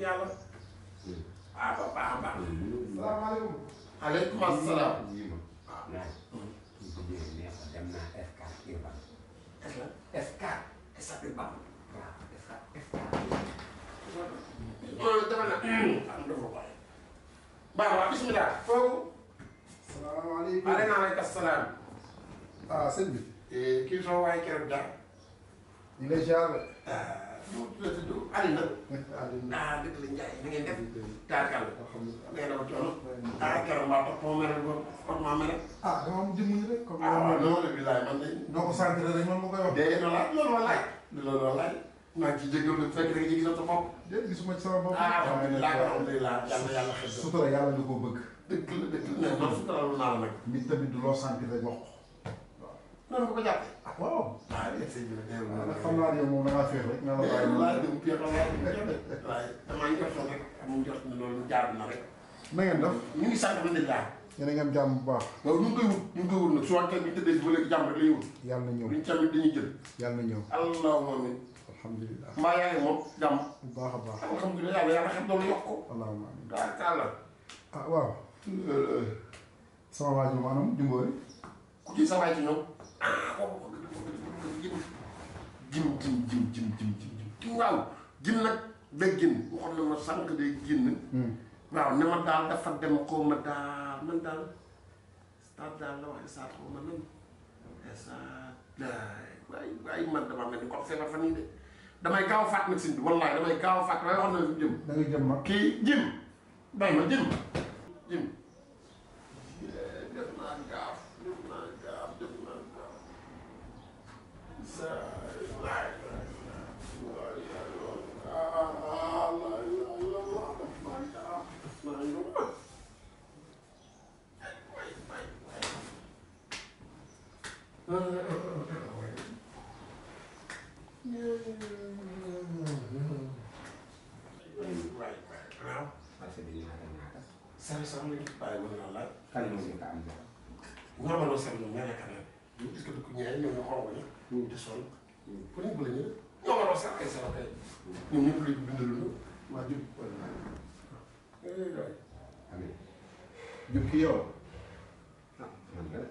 yàlla ah ba baax a baax salaamaaleykum. aleykum asalaam yi ma naaj bu ñëwee nee ko dem naa Escale Urbain est la Escale estate bam waaw Escale Escale loolu dafa na am dafa koy baax waa bismillah foofu salaamaaleykum. aleyna aleyka salaam ah sëñ bi. kii soo waaye keroog daal ñu lay ziar. mu tudd tudd Alina Alioune. ah dëgg la Ndiaye na ngeen def taarkal alhamdulilah. nee na ma coono ah keroog mbaa topp moo mel ba topp maa mel ah dama am jëmm yi rek. comme ah waaw ni loolu la bilaay man de noo ko sant rek man ma koy wax. dee na laaj loolu ma laaj loolu ma laaj maa ngi ciy jégalu bu fekk da nga gis sa bopp déet gisuma ci sama bopp. ah alhamdulilah alhamdulilah yàlla yàlla xel sutura yàlla nga koo bëgg. dëgg la dëgg la mais man suturalu naa la nag nit tamit du loo sant rek wax ko. noonu nga ko jàppee ah waaw. ah yéen sëñ bi nag nee waaw na nag xam naa ne yow moom da ngaa féex rek. nga la bàyyi ma laaj dem pied laaj dem pied waaye damaa njortoon rek amuñ njort ne loolu jaar na rek na ngeen def. ñu ngi sant alhamdulilah yéen a ngi am jàmm bu baax. waaw ñu ngi koy wut ñu ngi koy wut nag su waxtaan bi tëddee si ba léegi jàmm rek la ñuy wut yàlla na ñëw. luñ tamit dañuy jël yàlla na ñëw. allahumma amin alhamdulilah. mbaa yaa ngi moom jàmm bu baax a baax. alhamdulilah yàlla yàlla xam doolu yokk ko allahumma amiin. daa kàlla ah waaw. sama waa ji maanaam Jumbori. ku ci sa waay ci ñoom ah kooku jim jim jim jim jim jim jim jim waaw jim nag day génn waxoon na ma sànq day génn waaw ne ma daal dafa dem xaw ma daal man daal stade daal la wax stade xaw ma nan stade waay waay man damaa mel ni ko feebar fan yii de damay gaaw a fàtt nag sëñ bi wallaay damay gaaw a fàtt waaye waxoon na fi mu jëm da ngay jëm mag. kii jim bay ma jim jim def naa gaaf def naa gaaf def naa gaaf sa laay laay laay ah laay laay la la def naa gaaf def naa yow way way way way way waaw parce que dañu naan ñaata sari sax léegi bàyyi mën naa laaj kan moo ñu ko am dara ñaamaloo sari ñoom ñaare kanam est-ce que du ko ñaare ñoom ñu xonq ñi ñu di sol ku nekk la ñu ñaamaloo sax ay sara kay ñoom ñëpp léegi bindalu na waa jub wala waay amiin jub ki yow. ah man de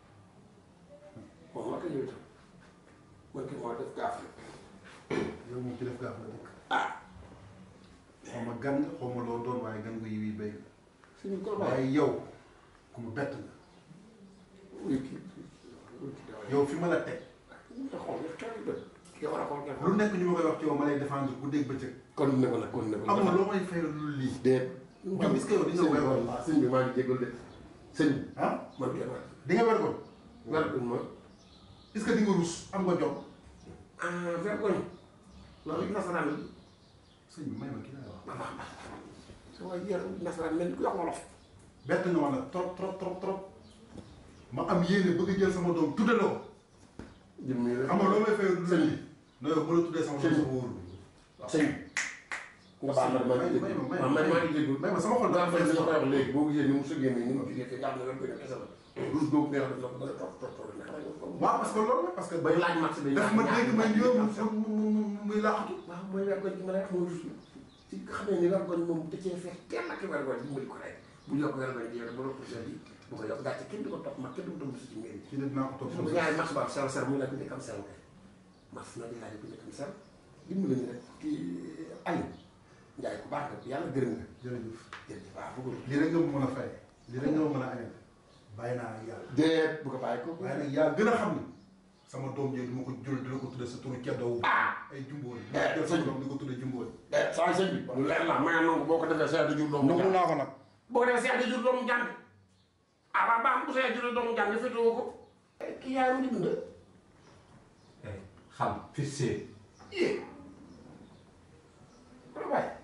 moom la ko ñëw itam man ki moo def gaaf la yow moom ci def gaaf la dëkk. ah xaw ma gan nga xaw ma loo doon waaye gan nga yiwi béy. suñu ko bàyyi waaye yow ku mu bett nga. wuy kii wuy kii dawal yow fi ma la teg. nga xool nga xew bët ki war a xool nga lu nekk ñu ma koy wax ci yow ma lay défendre bu dégg bëccëg. kon ne ko nag kon ne ko amul loo may fayal lu lii. déet Jom est-ce que yow di nga wér woon waaw sëñ bi maa ngi jégal de sëñ bi ah man kenn waay di nga wér ko. vergogne ma est-ce que di nga rus am nga jom. ah vergogne loolu nasaraan la sëñ bi may ma kii laay wax. ma baax baax sa waay yar nasaraan mel ni ku wax wolof bett nga ma nag trop trop trop trop. ma am yéene bëgg a jël sama doom tudde la ko. jëm nii rek xam nga loo may fayal lu sëñ lii. non yow bu la tuddee sama doom sama wóorul. sëñ nga baal ma maa ngi may jégalu ma may waaw ma man maa ngi jégalu may ma sama xol daa dafa fay li fees nga koy wax léegi boo gisee ni mu sëggee nii ni mu jógee fii nga xam ne vergogne kese la rus boobu nga wax daf la ko bëri trop trop trop nekk rek waaw parce que loolu la parce que. bay laaj match bi daf ma dégg man yow mu mu mu muy laaxatu. waaw mooy vergogne bi ma lay wax mooy rus ci xamee ni vergogne moom da cee feex kenn ak vergogne dimbali ko rek bu yokk vergogne bi yow bu rëpp seen yi bu ko yokk gàcce kenn du ko topp mag kenn du ko topp si ci ngeen kii de dinaa ko topp su ñaari match ba sel ser muy la ku nekk am sel kay match na di laaj ku nekk am sel dimbali ñu rek kii Aliou Ndiaye ku baax nga yàlla gërëm nga jërëjëf. jërëjëf waaw bëggul lii rek nga ma mën a fay. lii rek nga ma mën a añal. bàyyi naa ak yàlla. déet bu ko bàyyi ko waaye nag yaa gën a xam ni sama doom jooju duma ko jël dina ko tudde sa turu ceddoo ah ay jumbóori Eh, jël sëñ sama bi. doom di ko tudde jumbóori eh saa sëñ bi lu leer la may nangu boo ko defee seet di jur doomu jàng naa ko nag boo ko defee seet di jur doomu jàng ah waaw baax bu seet jur doomu jàng féetewoo ko kii yaay mu ngi dund xam fixé yé ko la bàyyi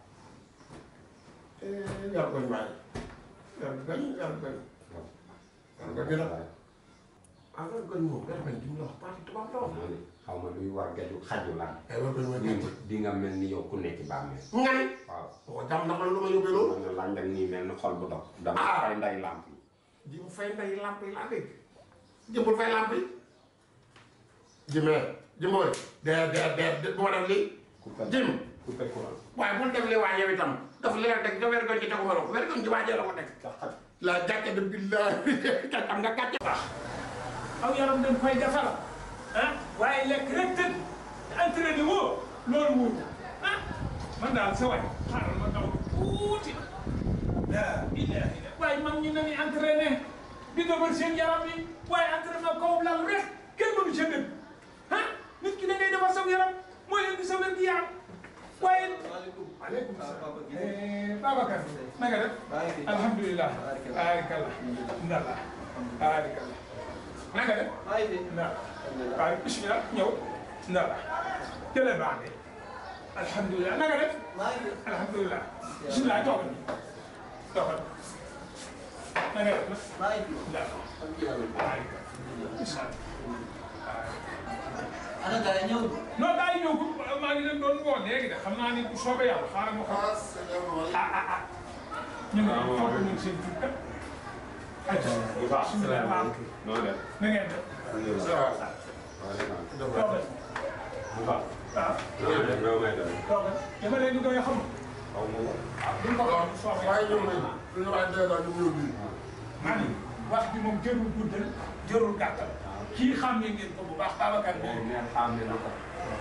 yar koñ bàyyi yar koñ yar koñ yar koñ bi nag ah yar koñ moom yar koñ di mu la wax parti tubaab la wax naa ne xaw ma luy war gaju xaju lan ay yar koñ mooy di gàncax di nga mel ni yow ku nekk ci bàmmeel nga ne waaw boo jàmm ndax lu ma yóbbee loolu man na laaj nag nii mel ni xol bu dog dama Ah. fay nday làmp yi ji mu fay nday lamp yi laa dégg jëmbul fay lamp yi jimee jimbooy dee dee dee bu ma def lii ku ko jim coupé courant. waaye bul def li waa yow itam daf leer rek da wergoñ ci teguma la ko wergoñ ci waajee la ko teg la gàcce de billahi kat am nga gàcce baax aw yaram dañ koy defar ah waaye lekk rek tëdd entraîné woo loolu wóor ah man daal sa waay xaaral ma daw tuuti la ilaha illa waaye mag ñi nañu entraîné di defar seen yaram yi waaye entraînement kaw lal rek kenn mënu ca dëgg ah nit ki da ngay defar saw yaram mooy indi sa wér gi yaram waaye aleykum salaam Eh, Babacar na nga def alhamdulilah baarakallah ndalla baarakallah na nga def ndalla waaye bismillah ñëw ndalla jëlee baax de alhamdulilah na nga def alhamdulilah bismillah toogal ni toogal na nga def ndalla baarakallah bismillah ana gars yi ñëw non daa ñëw ko maa ngi leen doon woo léegi de xam naa ni bu soobee yàlla xaaral ma xam ah ah ah ñu ngi toog nañ seen tur kat. ayca bu baax bisimilah baax noonu def. na ngeen def toogal bu baax. waaw noonu def loolu may def. toogal dama leen di doy xam xaw ma ko. ah duñ ko xam bu soobee waaye yàlla. ñoom nañ duñu waaye dee daal ñu ñëw bii maa ni wax bi moom jërul guddal jërul gàttal kii xam ne ngeen ko bu baax Babacar mais moom mais xam ne na ko.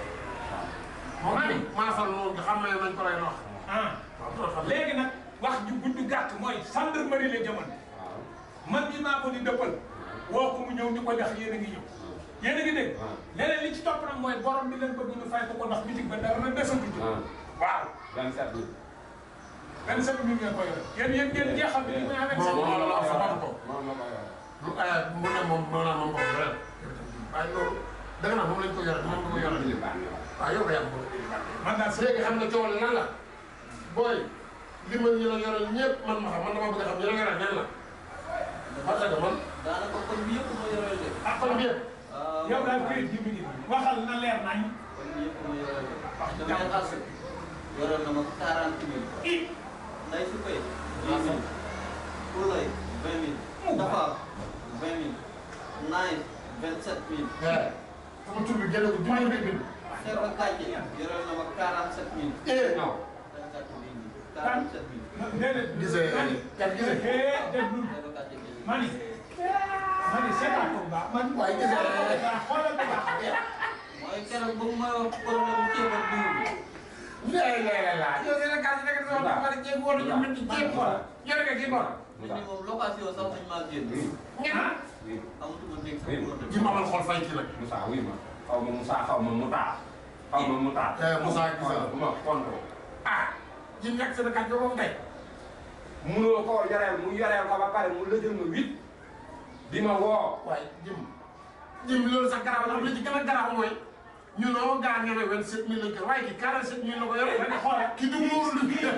moom ni maasal noonu nga xam ne nañ ko lay wax ah waaw doo xam léegi nag wax ju gudd gàtt mooy gendarmerie la jëman waaw. man mi maa ko di dëppal woo ko mu ñëw ñu ko ndax yéen a ngi ñëw yéen a ngi dégg waaw. leneen li ci topp nag mooy borom bi leen bëgg ñu fay ko ko ndax bitig ba dara na desatu ci ah waaw 27 mille. benn semaine bi ngeen ko yore yéen yéen ngeen jeexal bi muy amee Moom moo la wax seen sabab ko moom la ko yor. lu ay mu ne moom moo naa moom boobu ren waaye loolu da nga naan moom lañ ko yore moom ko yore li baax na waaw. waaw yow ko yàgg man daal sa léegi xam nga coow li lan la booy li ma ñu la yore ñëpp man ma xam man dama bëgg a xam ñu la yore nan la parce que man daanaka kon bi yëpp moo yoreel de. ah kon bi yëpp waaw yow daal këyit gi mu ngi nii waxal na leer nañ kon bi yëpp moo yoreel de. wax damay jàmm xas yoreel na ma 40 mille. i nday su koy 10 mille. Koulay 20 mille. Dafa 20 mille. Naay 27 mille. eh sama tur bi génne ko jumaa rek bind Serba Kàcce yoreel na ma 47 mille. eh non. Kàcce bii nii 47 mille. déedéet gisee kan gisee eh déglul Serba Kàcce bii nii. mani mani seetaan ko bu baax man waaye gisee xoolal bu baax mooy keroog ba mu may wax problème ceeb ak dugub bi. lay lay la la yow dina gàtt nekk sama dafa war a jéem woon ñu mën ci jéem xool yore nga kii bor nit ñi moom location sax dañ maa génn. ngeen ah oui amatuma dégg sax Oui. bu ma ji ma amal xol fay ci nag Moussa oui ma. xaw ma Moussa xaw ma Mouta. xaw ma Mouta. Eh, Moussa gis nga. ma konto. ah ji nekk seen kàddu moom tey munoo koo yoreel mu yoreel ko ba pare mu lëjël ma huit. di ma woo. waaye jëm jëm loolu sax garaaw la am li ci gën a garaaw mooy ñu noo gaa ngeen ne vingt-sept mille lañ ko waaye kii quarante-sept mille la ko yore ma ne xoolal kii du muur lu kii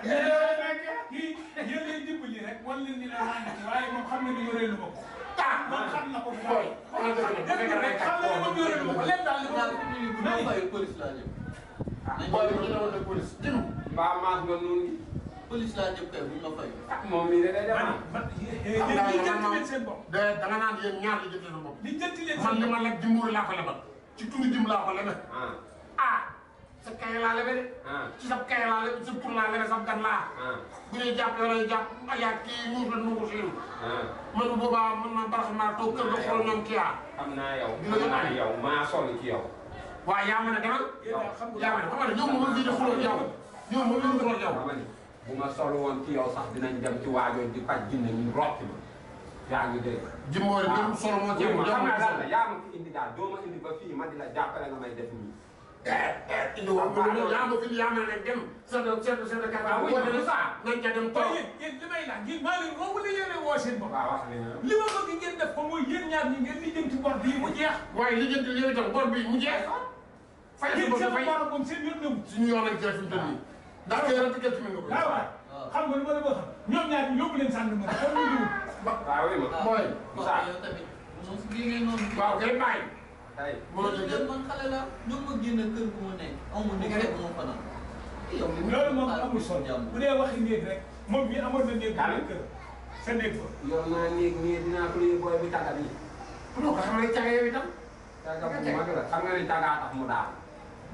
yéen lay dimbali rek wan leen ni la maa ngi ci waaye moom xam na ni yoree lu ma ko ah man xam na ko bu booy baax xoolal dëgg la bu dégg fekkee nga rek xam na ni moom yoree lu ma ko lépp daal li ma ñaar fukki minutes bu ma fayee police laa jëm. nañ booy ko bi ñu demoon de police jëm mbaa maas nga noonu. police laa jëm kay buñ ma fay. ah moom mii de day man demal. man yéen ñi jënti leen seen bopp de da nga naan yéen ñaar la jëndee sa bopp li jënti leen man seen li bopp ma lekk jimbuur laa ko lebal ci turu jim laa ko lebe ah ah sa kay laa lebe de ah ci sa kay laa lebe sa tur laa lebe sa gan laa ah bu ñuy jàpp yow lay jàpp ayaa kii muus la nu ko siin ah. man bu boobaa man ma barax maa toog kër ga xool ñoom kii ah xam naa yow. Dina xam naa yóbbu. yow maa sonn ci yow. waaye yaa ma ne demal yéen daal xam yaa ma ne xam nga ne ñoom moom fii di xuloo yow ñoom moom lañ xuloo yow dama ni bu ma sol woon ci yow sax dinañ dem ci waajoo di faj jinne ñu rocc ma. yaa ngi dégg. jimboor yi ñoom solo moo ci yow yow xam naa daal la yaa yaa ma fi indi daal doo ma indi ba fii ma di la jàppale nga may def nii. indi wax bu loolu yaa ma fi yaa ma ne dem sa de sa de sa de kàttan boo demee nañ ca dem toog waaye yéen yéen li may laaj yéen maa leen woo wala yéen a woo seen bopp waaw wax li nga li ma bëgg ngeen def ko mooy yéen ñaar ñi ngeen lijjanti bor bii mu jeex waaye li jënd yow itam bor bi mu jeex fay si yéen bor seen fay bor moom seen yoon newu suñu yoon lañ cee fi mu toll nii ndax kay rek gerte mi nga ko waaw waaw xam nga lu ma la bëgg ñoom ñaar ñu yóbbu leen sànni ma kon ñu ñëw waaw oui ma. mooy Moussa. yow tamit moom si géej noonu. waaw kay bàyyi tey mënoo man jël man xale la ñoom ma génn kër gu ma nekk amu nekk rek ma fanaan. yow li loolu moom amul solo bu dee waxi néeg rek moom mii amoon na néeg bu nekk kër sa néeg ba yor naa néeg nii dinaa ko lii booy bi tàggat yi. non ko xam ne caga yow itam tàggat bu mag la xam nga ni tàggaa tax mu daal.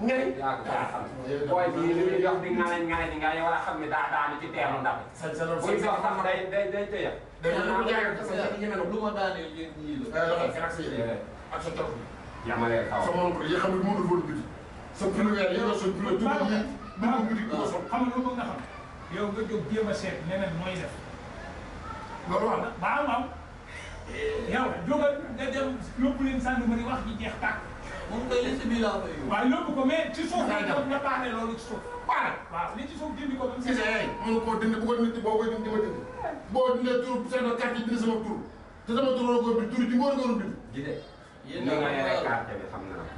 ngay yaa ko gën a xam booy bii li muy dox di ngane ngane di nga war a xam ne daa daanu ci teelu ndab sa sa loolu buy dox sax day day day tëye day ko jaay ko sa jaay ñeme na lu ma daanee yéen ñii la. eh loxo fekk sa yére ak sa topp yamalee kaw sa moom ko yi xam ne moo dul woon biti sa pilo weer yi nga sol pilo tuba yi bu ko biti ko sol xam nga lu bëgg nga xam yow nga jóg jéem a seet neneen nooy def loolu wax na waaw waaw yow jógal nga dem yóbbu leen gendarmerie wax ji jeex tàkk moom kay li si biir laa koy yóbbu. waaw yóbbu ko mais ci suuf Ngay dem. nga baane loolu ci suuf waaw waaw li ci suuf dindi ko ba mu si sa yaay mënu koo dindi bu ko nit boo koy dindi ma dindi boo dindee tur seen carte yi dindi sama tur te sama tur la ko bind tur di ngóor ngóor bind ji de yéen ni nga ñoo yore ko carte bi xam naa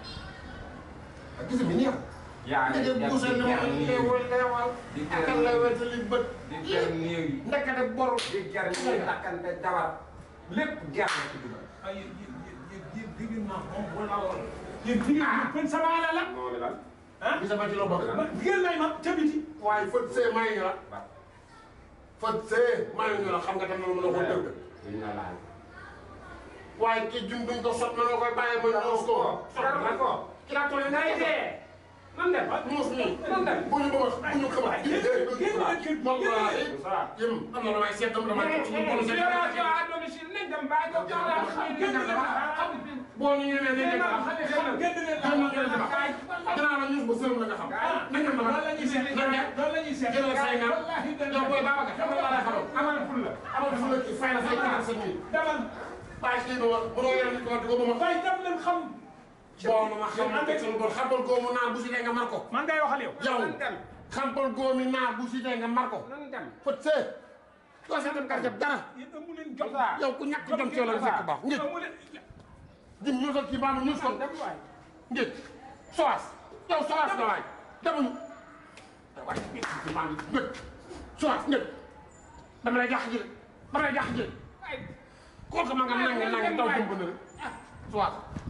ak gis mi neex yaa ngi ndeke dem buuse di ne ma ger lay nii wal lay wal di akal lay wetali bët di ger néew yi ndeke de bor di ger nii takkante jabar lépp ger na ci dugal ay yéen yéen yéen yéen dégg naa moom wala wala yéen jigéen ñi pen sama ala la moom lan ah gis nga ci loo bëgg ma jigéen may ma ca biti waaye fët see may ñu la ba fët see may ñu la xam nga tam na mën a ko dëgg duñ la laal waaye kii jum duñ ko sot na nga koy bàyyi ba ñuus ko jar na ko ki laa toll ngay dee nan dem muus nii nan dem bu ñu bëgg bu ñu xamal génn génn na kër moom génn na laa kër yëm am na lu may seet dama damay ci ñu bon seet libération à domicile nañ dem bàyyi ko jox la génn na xam boo ñu ñëwee ne génn nekk na am xam génn na xam nga ngeen dama dinaa la ñuus ba sërëm la nga xam nañ dem dama loolu la ñuy seet nañ dem loolu la ñuy seet jëlal say nga wallaahi dana yow booy Babacar xam nga laa lay xamal amal ful la amal fu la kii fay la say quarante cinq mille demal bàyyi kii ba wax bu doo yore nit ko di ko ba ma waaye dem leen xam boo ma ma xam ma teg sama bon xampal góor mu naan bu si dee nga mar ko man ngay waxal yow yow nan dem xampal góor mi naan bu si dee nga mar ko nan dem fët see doo sa dem quartier dara yéen amu leen jot yow ku ñàkk jom ci yow la fekk baax njëkk amu leen di ñuusal kii baa ma ñuus ko dem waay njëkk soas yow soas nga waay demuñu waay maa ngi njëkk soas njëkk dama lay jàq ji de dama lay jàq ji de kooku ma nga nangu nangu daw jumb na rek soas